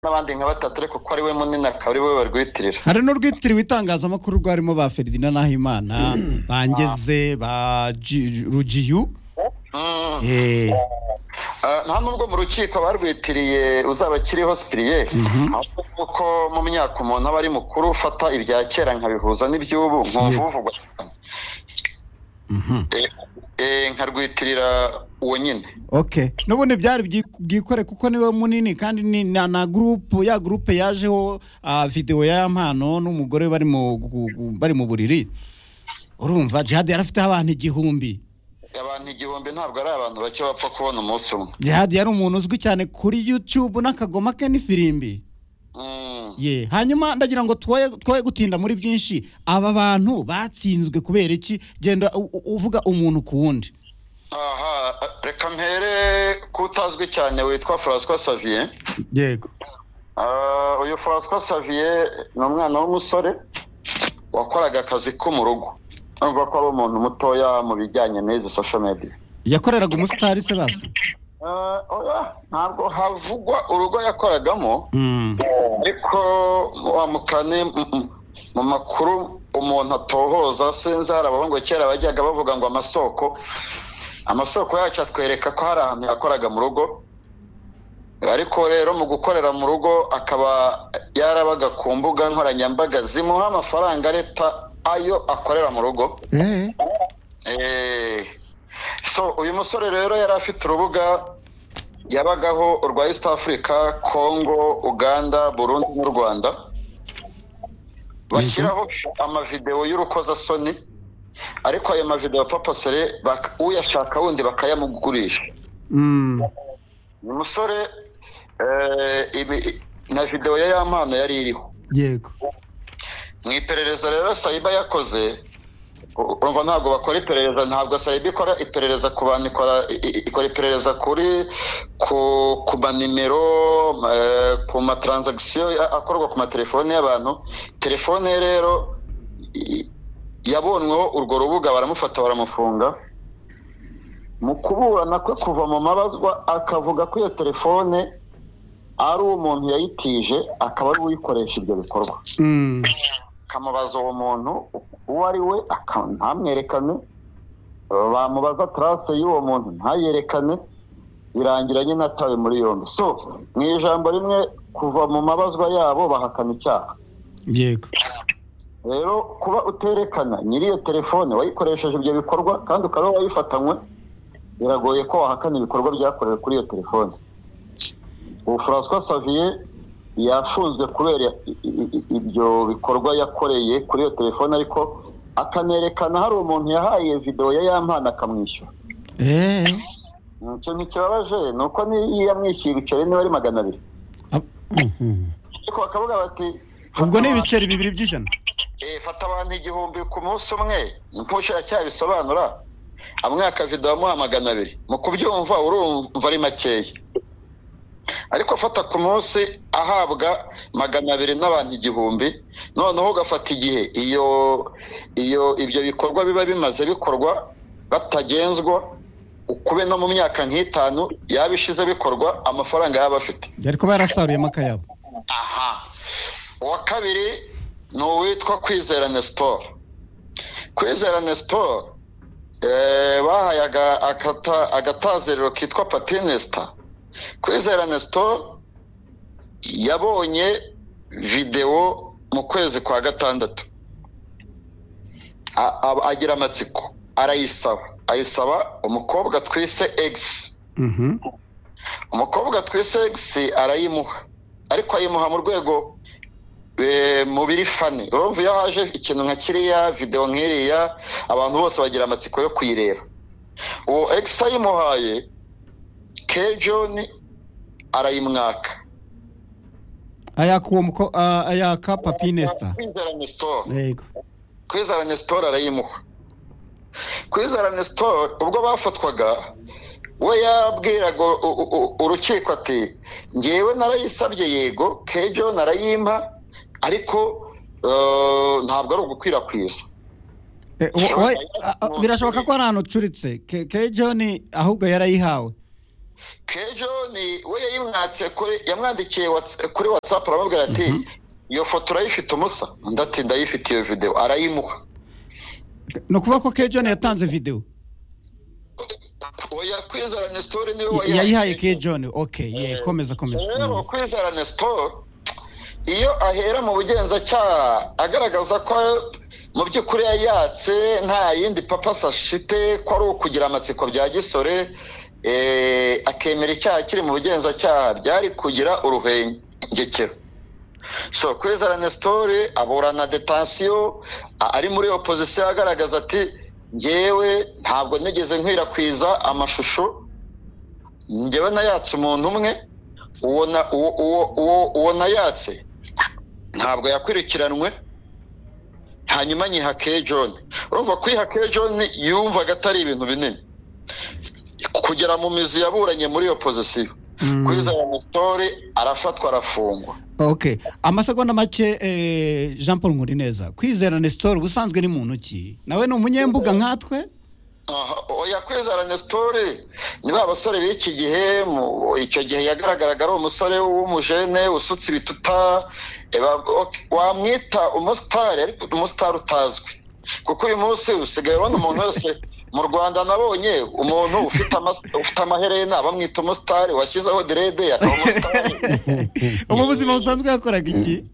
n'abandi nka batatu ariko ko ari we munini akaba ari we barwitirira hari n'urwitiriwe itangazamakuru rwarimo ba feridina nahimana bangeze ba Ji- rugiyu Mm. Eh, Eh, nta nubwo mu rukiko barwitiriye uzaba akiriho sipiriye ahubwo kuko mu myaka umuntu aba ari mukuru ufata ibya kera nkabihuza n'iby'ubu nkumva Yego. buvugwa cyane. mhm. Eh, eh, nkarwitirira uwo nyine okay n'ubundi byari byi- bwikore kuko niwe munini kandi ni na, na gurupe ya gurupe yajeho ah, videwo ya mpano n'umugore bari mu gu- gu- bari mu buriri urumva jihad yari afite abantu igihumbi abantu igihumbi ntabwo ari abantu bake bapfa kubona umunsi umwe jihad yari umuntu uzwi cyane kuri youtube n'akagoma ke n'ifirimbi Mm. ye hanyuma ndagira ngo twoye twoye gutinda muri byinshi aba bantu batsinzwe kubera iki genda u- u- uvuga umuntu ku wundi aha reka mpere kutazwi cyane witwa François Xavier yego Ah, uyu François Xavier ni umwana w'umusore wakoraga akazi ko mu rugo urumva ko ari umuntu mutoya mu bijyanye n'izi social media yakoreraga umusitari se basi Ah, oya, ntabwo havugwa urugo yakoragamo Mm. ariko wa mukane mm, mm, mu makuru umuntu atohoza sinzi hari abahungu kera bajyaga bavuga ngo amasoko amasoko yacu atwereka ko hari ahantu yakoraga mu rugo ariko rero mu gukorera mu rugo akaba yarabaga ku mbuga nkoranyambaga zimuha amafaranga leta ayo akorera mu rugo Eh. Eh, so uyu musore rero yari afite urubuga yabagaho urwa east africa congo uganda burundi n'u rwanda bashyiraho amavidewo y'urukozasoni ariko ayo mavidewo papasere bak- uyashaka wundi bakayamugurisha Mm. uyu musore eh, ibi- na videwo ya yampano yari iriho yego mu iperereza rero sayiba yakoze u- urumva ntabwo bakora iperereza ntabwo sayiba ikora iperereza ku bantu ikora i- i- ikora iperereza kuri ku ku manimero eh, ku matransaction a- akorwa ku matelefone y'abantu telefone ye rero i- yabonweho urwo rubuga baramufata baramufunga mu kuburana kwe kuva mu mabazwa akavuga ko iyo telefone ari umuntu yayitije akaba ari uyikoresha ibyo bikorwa Mm. akamubaza uwo muntu uwo ari we aka- ntamwerekane bamubaza tarase y'uwo muntu ntayerekane birangira nyine atawe muri yombi so mu ijambo rimwe kuva mu mabazwa yabo bahakana icyaha yego rero kuba uterekana nyiri iyo telefone wayikoresheje ibyo bikorwa kandi ukaba wayifatanywe biragoye ko wahakana ibikorwa byakorewe kuri iyo telefone ubu François Xavier yafunzwe kubera i- i- i- ibyo bikorwa yakoreye kuri iyo telefone ariko akanerekana hari umuntu yahaye iyo videwo ya yampana akamwishyura Eh. Mm, ikintu kibabaje ni uko niyo yamwishyuye ibiceri niba ari magana abiri Ab- Mhm. ariko bakavuga bati ubwo ni ibiceri bibiri by'ijana Eh, fata abantu igihumbi ku munsi umwe nk'ubushakacyaha bisobanura amwe akavido bamuha magana abiri mu kubyumva urumva ari makeya ariko fata ku munsi ahabwa magana abiri n'abantu igihumbi noneho ugafata igihe iyo iyo ibyo bikorwa biba bimaze bikorwa batagenzwa ukube no mu myaka nk'itanu yabishize bikorwa amafaranga yaba afite yari kuba yarasaruyemo akayabo aha uwa kabiri ni uwitwa kwizera nesiporo kwizera nesiporo bahaye aga- akata- agatazerero kitwa papinesita kwizera nesiporo yabonye videwo mu kwezi kwa gatandatu A- a- agira amatsiko arayisaba ayisaba umukobwa twise egisi Mhm. umukobwa twise egisi arayimuha ariko ayimuha mu rwego eh, mu biri fani urumva iyo haje ikintu nka kiriya videwo nk'iriya abantu bose bagira amatsiko yo kuyireba uwo egisi ayimuhaye kejoni arayimwaka ayaka uwo muko ah, ayaka papinesita kwizera nesitoro yego kwizera nesitoro arayimuha kwizera nesitoro ubwo bafatwaga we yabwiraga u- u- u- urukiko ati ngewe narayisabye yego kejo narayimpa ariko eh, ntabwo ari ugukwirakwiza Eh, uwo- uwo- ah, ah, birashoboka ko ari ahantu ucuritse kejo ni ahubwo yarayihawe kejo ni we yayimwatse kuri yamwandikiye whats- kuri whatsapp aramubwira ati iyo foto urayifite umusa undi ati ndayifite iyo videwo arayimuha ni ukuvuga ko kejo yatanze videwo oya kwizaranye sitori niwe Y- yayihaye wayihaye kejoni oke ye komeza komeza rero Mm. kwizaranye sitori iyo ahera mu bugenzacyaha agaragaza ko mu by'ukuri yayatse nta yindi papasi ashite ko ari ukugira amatsiko bya gisore eh, akemera icyaha kiri mu bugenzacyaha byari kugira uruhengekero so kwizaranye sitori aburana detansiyo a- ari muri opozisiyo agaragaza ati ngewe ntabwo nigeze nkwirakwiza amashusho ngewe nayatse umuntu umwe uwo na- uwo- uwo- uwo- uwo nayatse ntabwo yakurikiranwe hanyuma nyiha ke john urumva kwiha ke john yumvaga atari ibintu binini kugera mu mizi yaburanye muri opozisiyo Mm. kwizera musitori arafatwa arafungwa ok amasegonda make eh, jean paul nkurineza kwizera nestor ubusanzwe ni muntu ki nawe ni umunyembuga nkatwe Aha, oya kwizera nesitori ni ba basore b'iki gihe mu- icyo gihe yagaragaraga ari umusore w'umujene usutse ibituta eh, ba- ok, wamwita umusitari ariko umusitari utazwi kuko uyu munsi usigaye ubona umuntu wese mu rwanda nabonye umuntu ufite amas- ufite amaherena bamwita umusitari washyizeho derede akaba umusitari ubu buzima busanzwe yakoraga iki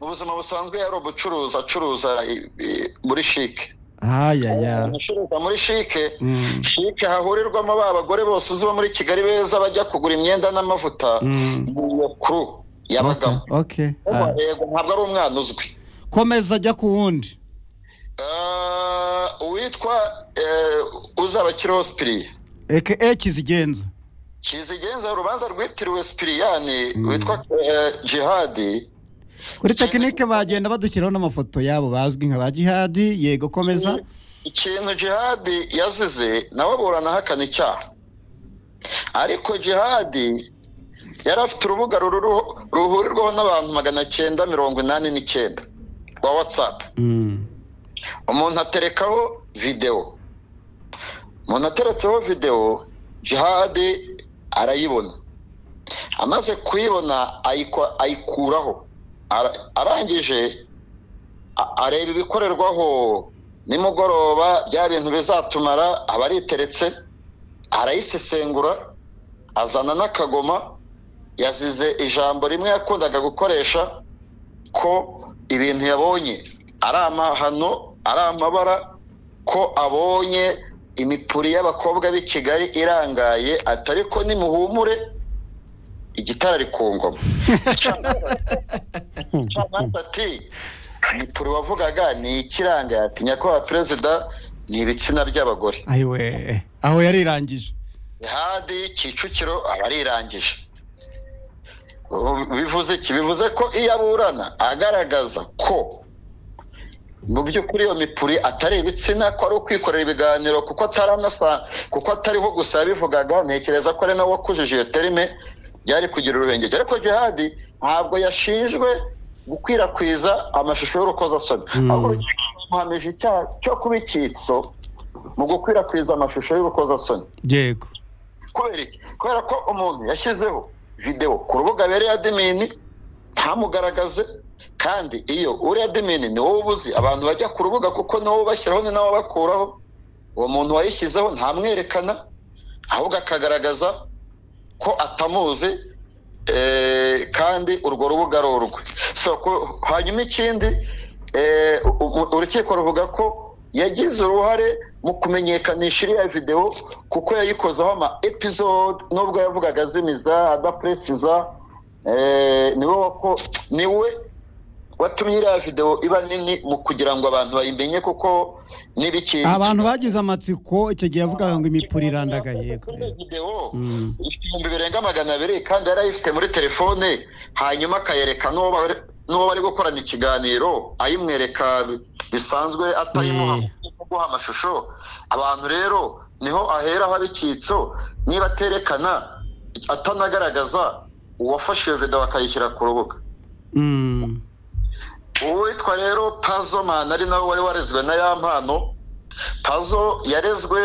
mu buzima busanzwe yari umucuruzi acuruza i- i- muri shike ayaya umuntu ucuruza muri shike Mm. shike hahurirwamo ba bagore bose uzi bo muri kigali beza bajya kugura imyenda n'amavuta Mm. mu kuru yabagamo ok Ah. yego ntabwo ari umwana uzwi komeza ajya ku wundi Eh, uwitwa eh, uzabakiriho sipiriya eke ekizigenza kizigenza urubanza rwitiriwe sipiriyani Mm. witwa eh, jihadi kuri tekinike bagenda badushyiraho n'amafoto yabo bazwi nka ba jihadi yego komeza ikintu jihadi yazize nawe aburana ahakana icyaha ariko jihadi yari afite urubuga ruru- ruhurirwaho n'abantu magana cyenda mirongo inani n'icyenda rwa watsapu Mm. umuntu aterekaho videwo umuntu ateretseho videwo jihadi arayibona amaze kuyibona ayikwa- ayikuraho Ara- arangije a- areba ibikorerwaho nimugoroba bya bintu bizatumara aba ariteretse arayisesengura azana n'akagoma yazize ijambo rimwe yakundaga gukoresha ko ibintu yabonye ari amahano ari amabara ko abonye imipuri y'abakobwa b'i kigali irangaye ati ariko nimuhumure igitara ari ku ngoma Camanza ati imipuri wavugaga ni ikirangaye ati nyakubahwa perezida ni ibitsina by'abagore ayiwe aho yarirangije Bihadi Kicukiro aba arirangije bivuze iki bivuze ko iyo aburana agaragaza ko mu by'ukuri iyo mipuri atari ibitsina ko ari ukwikorera ibiganiro kuko atari anasa kuko atariho gusa yabivugaga ntekereza ko ari nawe wakujije iyo terime byari kugira urubengero ariko jihadi ntabwo yashinjwe gukwirakwiza amashusho y'urukozasoni Mm. ahubwo bamuhamije icyaha cyo kuba icyitso mu gukwirakwiza amashusho y'urukozasoni yego kubera iki kubera ko umuntu yashyizeho videwo ku rubuga abereye adimini ntamugaragaze kandi iyo uri adimini ni wowe ubuzi abantu bajya ku rubuga kuko ni wowe ubashyiraho ni nawe ubakuraho uwo muntu wayishyizeho ntamwerekana ahubwo akagaragaza ko atamuzi eh, kandi urwo rubuga ari urwe so ku- hanyuma ikindi eh, u- u- urukiko ruvuga ko yagize uruhare mu kumenyekanisha iriya videwo kuko yayikozeho ama episode nubwo yavugaga azimiza adapresiza eh, niwe wako- niwe watumye iriya videwo iba nini mu kugira ngo abantu bayimenye kuko n'ibiki abantu bagize amatsiko icyo gihe yavugaga ngo imipuri irandaga yego Kuri iyo videwo, Mm. ifite ibihumbi birenga magana abiri kandi yari ayifite muri telefone hanyuma akayereka n'uwo bari- n'uwo bari gukorana ikiganiro ayimwereka bisanzwe atayimuha Mm. kuguha amashusho abantu rero niho ahera haba icyitso niba aterekana atanagaragaza uwafashe iyo videwo akayishyira ku rubuga Mm. uwitwa rero pazo mani ari nawe wari warezwe na ya mpano pazo yarezwe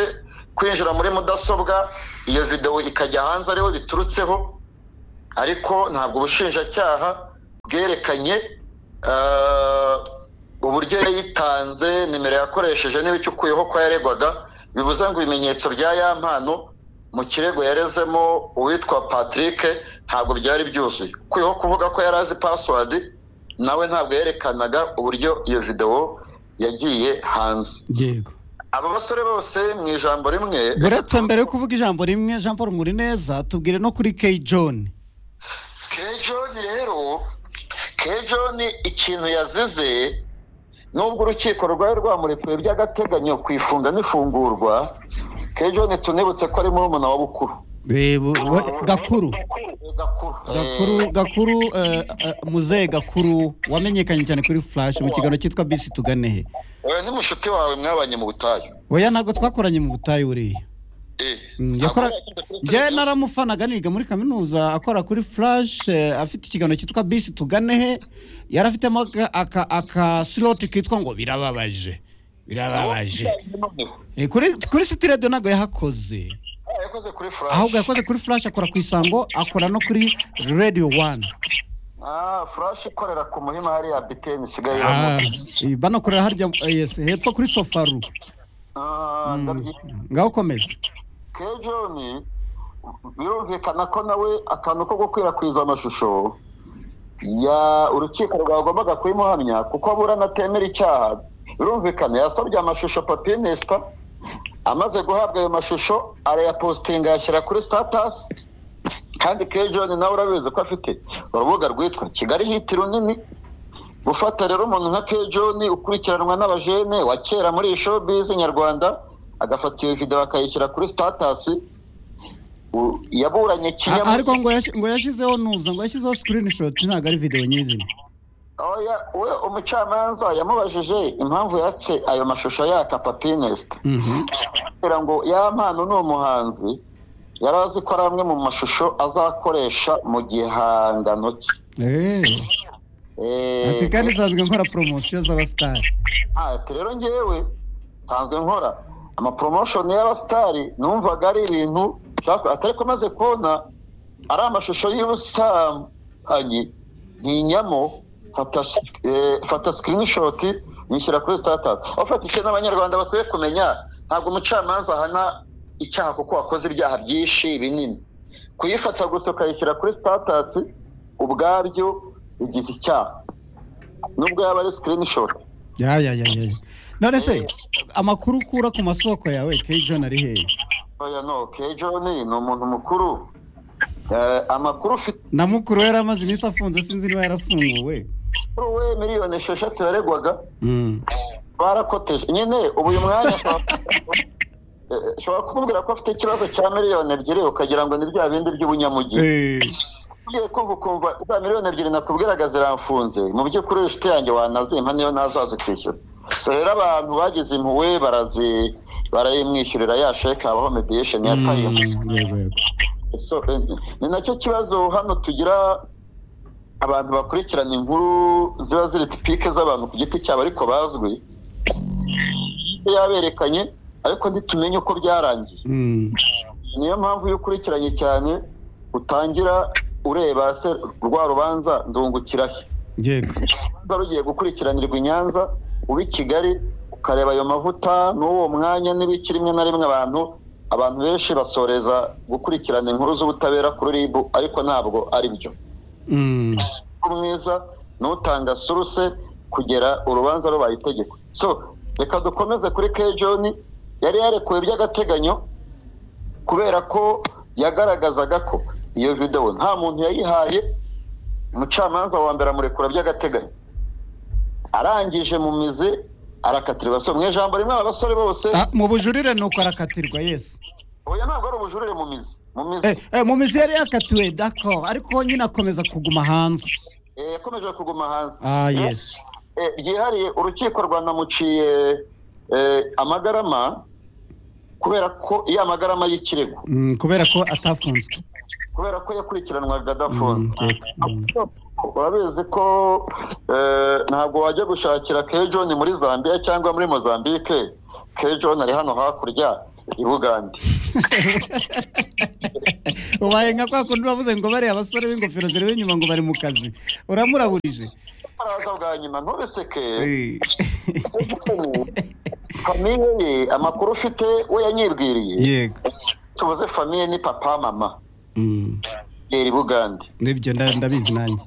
kwinjira muri mudasobwa iyo videwo ikajya hanze ariho biturutseho ariko ntabwo ubushinjacyaha bwerekanye ah, uburyo yari yitanze nimero yakoresheje n'ibicyo ukuyeho ko yaregwaga bivuze ngo ibimenyetso bya ya mpano mu kirego yarezemo uwitwa patrick ntabwo byari byuzuye ukuyeho kuvuga ko yari azi password nawe ntabwo yerekanaga uburyo iyo videwo yagiye hanze yego aba basore bose mu ijambo rimwe uretse mbere yo kuvuga ijambo rimwe jean paul murineza tubwire no kuri kay john kejoni rero kejoni ikintu yazize nubwo urukiko rwari rwamurekuye by'agateganyo ku ifunga n'ifungurwa kejoni tunibutse ko ari murumuna wa bukuru Eh, bu- we- gakuru gakuru gakuru gakuru eh, eh, muzehe gakuru wamenyekanye cyane kuri flash mu kiganiro cyitwa bisi tugane he Eh, ni mushuti wawe mwabanye mu butayu oya ntabwo twakoranye mu butayu buriya Eh, Mm, ntabwo yakora yakunze kurusenya njyewe byose. naramufanaga niga muri kaminuza akora kuri flash eh, afite ikiganiro cyitwa bisi tugane he yari afitemo aka- aka- akasiloti kitwa ngo birababaje birababaje Eh, kuri kuri city radio ntabwo yahakoze Ah, yakoze kuri flash ahubwo yakoze kuri flash akora ku isango akora no kuri radio one ah flash ikorera ku murima hariya biteni isigaye Ah, iramuzi. eh, banakorera harya eh, yes, hepfo kuri sofaru Ah, ndabyita ngaho ukomeze kejoni birumvikana ko nawe akantu ko gukwirakwiza amashusho ya urukiko rwagombaga kuyimuhamya kuko aburana atemera icyaha birumvikana yasabye amashusho papiye nesita amaze guhabwa ayo mashusho arayapositinga ayashyira kuri sitatasi kandi kejoni nawe urabizi ko afite urubuga rwitwa kigali hiti runini gufata rero umuntu nka kejoni ukurikiranwa n'abajene wa kera muri iyi showbiz nyarwanda agafata iyo video akayishyira kuri statasi u- yaburanye A- kinyamwuga ariko ngo yashi- ngo yashyizeho nuza ngo yashyizeho screenshot ntabwo ari video nyirizina oya we umucamanza yamubajije impamvu yace ayo mashusho yaka papinest Mhm. kugira ngo ya mpano ni umuhanzi yari azi ko ari amwe mu mashusho azakoresha mu gihangano cye Eh, Eh, ati kandi nsanzwe nkora poromosiyo z'abasitari Ah, ati rero ngewe nsanzwe nkora amapromotion y'abasitari numvaga ari ibintu nshaka- atari ko maze kubona ari amashusho y'ubusambanyi ntinyamo fata sh- eh, fata screenshot nyishyira kuri status afata icyo n'abanyarwanda bakwiye kumenya ntabwo umucamanza ahana icyaha kuko wakoze ibyaha byinshi binini kuyifata gusa ukayishyira kuri status ubwabyo bigize icyaha nubwo yaba ari screenshot ya ya ya ya none se amakuru ukura ku masoko yawe kay john ari hehe oya no kejoni ni umuntu mukuru Eh, amakuru ufite na mukuru we yari amaze iminsi afunze sinzi niba yarafunguwe kuri we miliyoni esheshatu yaregwaga Mm. barakoteje nyine ubu uyu mwanya Eh, ushobora kumubwira ko afite ikibazo cya miliyoni ebyiri ukagira ngo ni bya bindi by'ubunyamugi Eh, ugiye kumva ukumva za miliyoni ebyiri nakubwiraga ziramfunze mu by'ukuri uyu inshuti yanjye wanazimpa niyo ntazazikwishyura so rero abantu bagize impuhwe barazi barayimwishyurira ya sheke habaho mediyesheni ya tayimu mm, yego yego So, eh, ni nacyo kibazo hano tugira abantu bakurikirana inkuru ziba ziri tipike z'abantu ku giti cyabo ariko bazwi yaberekanye ariko ntitumenye uko byarangiye Mm. niyo mpamvu iyo ukurikiranye cyane utangira ureba se rwa rubanza ndungukira he yego urubanza rugiye gukurikiranirwa i nyanza uba i kigali ukareba ayo mavuta n'uwo mwanya n'ibiki rimwe na rimwe abantu abantu benshi basoreza gukurikirana inkuru z'ubutabera kuri rib ariko ntabwo ari byo Mm. umwiza n'utanga suruse kugera urubanza rubaye itegeko so reka dukomeze kuri kejoni yari yarekuwe by'agateganyo kubera ko yagaragazaga ko iyo videwo nta muntu yayihaye umucamanza wa mbere amurekura by'agateganyo arangije mu mizi arakatirwa so mu ijambo rimwe aba basore bose Ah, mu bujurire ni uko arakatirwa yes oya ntabwo ari ubujurire mu mizi mu mizi Eh, eh, mu mizi yari yakatiwe dako ariko nyine akomeza kuguma hanze eh, yakomeje kuguma hanze ah yes Eh, byihariye urukiko rwanamuciye eh, amagarama kubera ko iyo amagarama y'ikirego Mm, kubera ko atafunzwe kubera ko yakurikiranwaga adafunze Mm, yego. Mm. urabizi ko eh, ntabwo wajya gushakira kejoni muri zambia cyangwa muri mozambique kejoni ari hano hakurya i bugande ubaye nka kwa kundi bavuze ngo bariya abasore b'ingofero zireba inyuma ngo bari mu kazi uramuraburije baraza bwa nyuma ntubiseke Eh. famiye ye amakuru ufite we yanyibwiriye yego tubuze famiye ni papa mama Mm. yera i bugande nibyo nda- ndabizi nanjye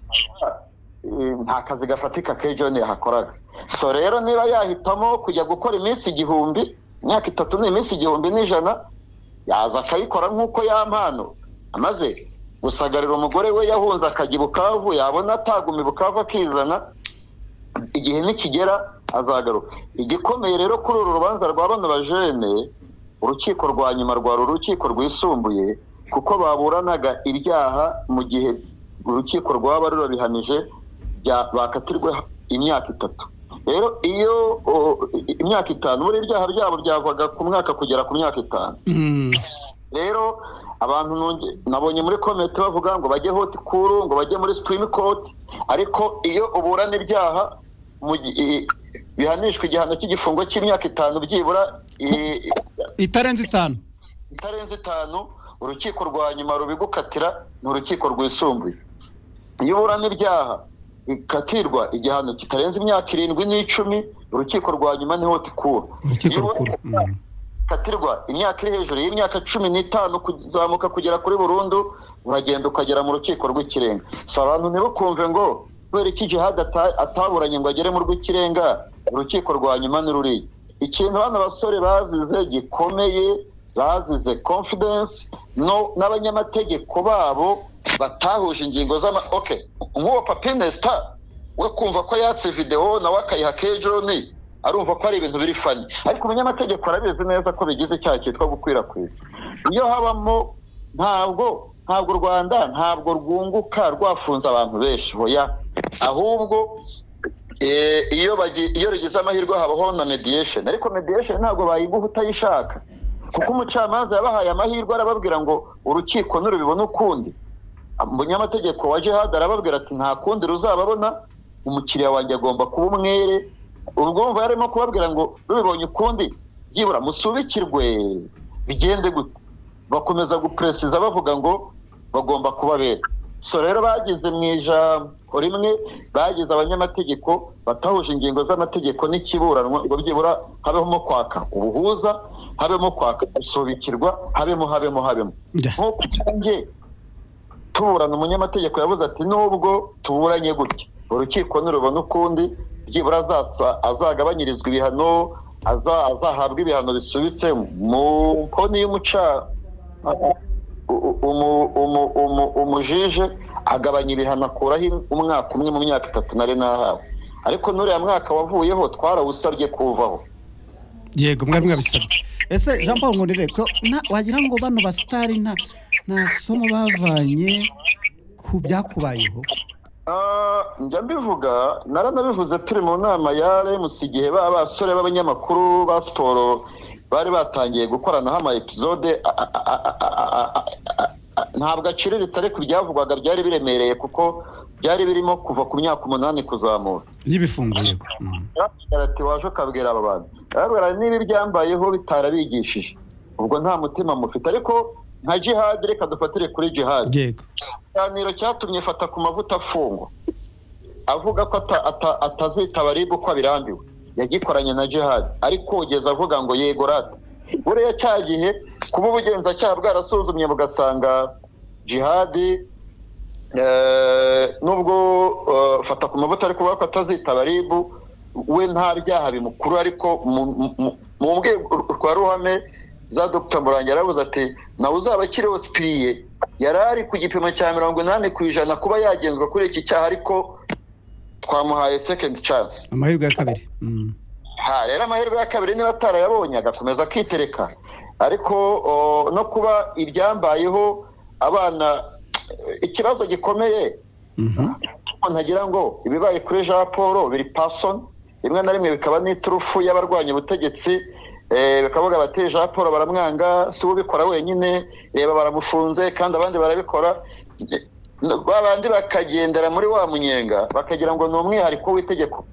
Eh, nta kazi gafatika ke john yahakoraga so rero niba yahitamo kujya gukora iminsi igihumbi imyaka itatu n'iminsi igihumbi n'ijana yaza akayikora nk'uko yampano amaze gusagarira umugore we yahunze akajya i bukavu yabona ataguma i bukavu akizana igihe nikigera azagaruka igikomeye rero kuri uru rubanza rwa bano bajene urukiko rwa nyuma rwari urukiko rwisumbuye kuko baburanaga ibyaha mu gihe urukiko rwaba rurabihamije bya- bakatirwe imyaka itatu rero iyo o, i- imyaka itanu buri ibyaha byabo byavaga ku mwaka kugera ku myaka itanu Mm. rero abantu nunge- nabonye muri komite bavuga ngo bajye hoti kuru ngo bajye muri supreme court ariko iyo uburana ibyaha mu gi- i- bihanishwa igihano cy'igifungo cy'imyaka itanu byibura i- i- itarenze itanu itarenze itanu urukiko rwa nyuma rubigukatira ni urukiko rwisumbuye iyo uburana ibyaha bikatirwa igihano kitarenze imyaka irindwi n'icumi urukiko rwa nyuma niho tikura urukiko Iyo rukuru uburana ukatirwa imyaka iri hejuru y'imyaka cumi n'itanu kuzamuka kugera kuri burundu uragenda ukagera mu rukiko rw'ikirenga si abantu ntibukumve ngo kubera iki jihad ata- ataburanye ngo agere mu rw'ikirenga urukiko rwa nyuma ni ruriya ikintu bano basore bazize gikomeye bazize confidence no n'abanyamategeko babo batahuje ingingo z'ama okay nk'uwo papinesta we kumva ko yatse videwo nawe akayiha kejoni arumva ko ari ibintu biri fani ariko umunyamategeko arabizi neza ko bigize icyaha cyitwa gukwirakwiza iyo habamo ntabwo ntabwo u rwanda ntabwo rwunguka rwafunze abantu benshi hoya ahubwo eh, iyo bagi- iyo rugize amahirwe habaho na mediation ariko mediation ntabwo bayiguha utayishaka kuko umucamanza yabahaye amahirwe arababwira ngo urukiko nurubibona ukundi umunyamategeko wa jihad arababwira ati nta kundi ruzababona umukiriya wanjye agomba kuba umwere ubwumva yarimo kubabwira ngo rubibonye ukundi byibura musubikirwe bigende gute bakomeza gupresiza bavuga ngo bagomba kubabera so rero bageze mu ijambo rimwe bageze abanyamategeko batahuje ingingo z'amategeko n'ikiburanwa ngo byibura habemo kwaka ubuhuza habemo kwaka gusubikirwa habemo habemo habemo Yeah. nk'uko utangiye tuburana umunyamategeko yavuze ati nubwo tuburanye gutya urukiko nirubona ukundi byibura azasa azagabanyirizwa ibihano aza- azahabwa ibihano bisubitse mu koni y'umuca u- umu- umu- umu- umujije agabanya ibihano akuraho im- umwaka umwe mu myaka itatu nari nahawe ariko n'uriya mwaka wavuyeho twarawusabye kuvaho yego mwari mwabisabye ese jean paul nkurire ko nta- wagira ngo bano basitari nta nta somo bavanye ku byakubayeho Ah, njya mbivuga naranabivuze turi mu nama ya remusi igihe ba basore b'abanyamakuru ba siporo bari batangiye gukoranaho ama episode a- a- a- a- a- a- a- a- ntabwo aciriritse ariko ibyavugwaga byari biremereye kuko byari birimo kuva ku myaka umunani kuzamura y'ibifungo yego Mm. Yaravuze ati waje ukabwira aba bantu arabwira ati, niba ibyambayeho bitarabigishije ubwo nta mutima mufite ariko nka jihadi reka dufatire kuri jihadi yego ikiganiro cyatumye fata ku mavuta afungwa avuga ko ata- ata- atazitaba ribu uko abirambiwe yagikoranye na jihad ariko ugeze avuga ngo yego rata buriya cya gihe kuba ubugenzacyaha bwarasuzumye bugasanga jihadi eh, nubwo eh, fata ku mavuta ariko bavuga ko atazitaba ribu we nta byaha bimukuru ariko mu- mu- mu- mu rwego rwa ruhame za dr murangi yaravuze ati nawe uzaba akiri osipiriye yari ari ku gipimo cya mirongo inani ku ijana kuba yagenzwa kuri iki cyaha ariko twamuhaye second chance amahirwe ya kabiri Mm. ha rero amahirwe ya kabiri niba atarayabonye agakomeza akitereka ariko o, no kuba ibyambayeho abana ikibazo gikomeye Mhm. umuntu ntagira ngo ibibaye kuri jean paul biri pasoni rimwe na rimwe bikaba n'iturufu y'abarwanya ubutegetsi eh, bakavuga bati jean paul baramwanga si we ubikora wenyine reba baramufunze kandi abandi barabikora Eh, ba bandi bakagendera muri wa munyenga bakagira ngo ni umwihariko w'itegeko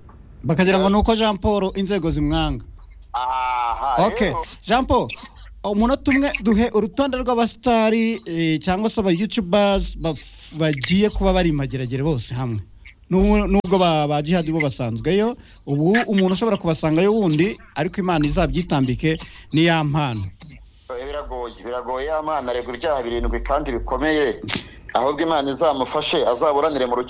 bakagira ngo ni uko jean paul inzego zimwanga aha ok rero- jean paul umunota umwe duhe urutonde rw'abasitari eh, cyangwa se aba yutubazi bagiye kuba bari mageragere bose hamwe N'ubu- nubwo ba ba jihadi bo basanzweyo ubu umuntu ushobora kubasangayo wundi ariko imana izabyitambike ni ya mpano biragoye biragoye ya mana aregwa ibyaha birindwi kandi bikomeye ahubwo imana izamufashe azaburanire mu rukiko